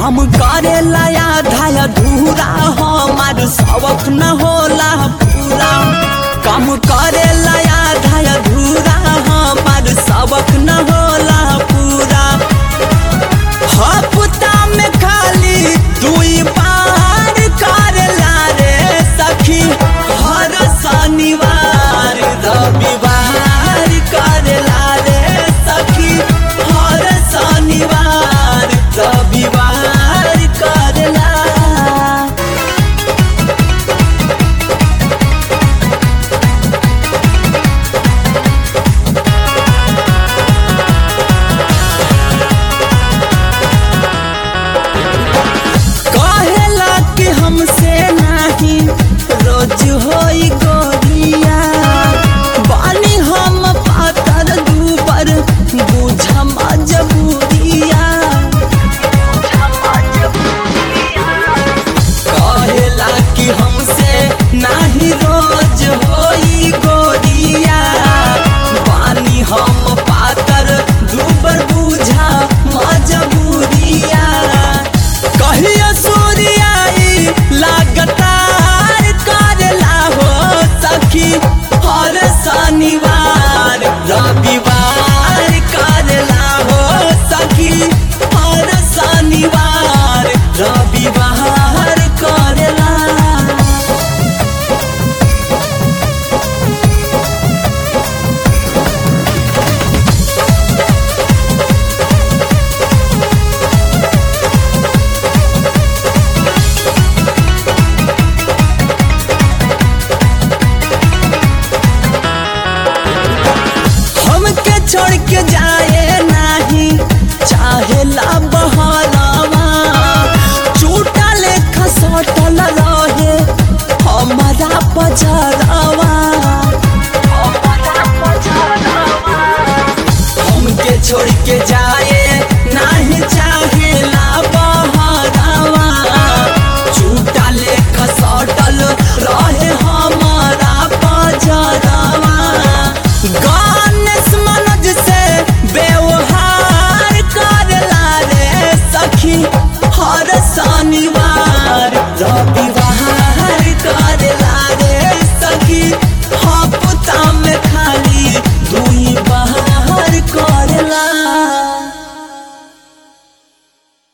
कम करे लाया धाया धूरा हमार सबक न होला पूरा कम करे लाया धाया धूरा हमार सबक न होला पूरा हफ्ता में खाली दुई बार करेला रे सखी हर शनिवार रविवार करेला रे सखी हर शनिवार रविवार करेला कहेला कि हमसे नहीं रोज होई गोरिया बानी हम पातर दूबर बुझ मजबूरिया कहेला कि हमसे नहीं रोज होई गोरिया बानी हम पातर दूबर बुझा मजबूरिया कहियो सूर्याई लगातार करेला हो सखी हर शनिवार रविवार करेला हो सखी हर शनिवार रविवार करेला हमके छोड़ के जाए नहीं चाहे ला बहरावा चूटा लेखा सटल रहे हमारा पजरावा हमके छोड़ के जाए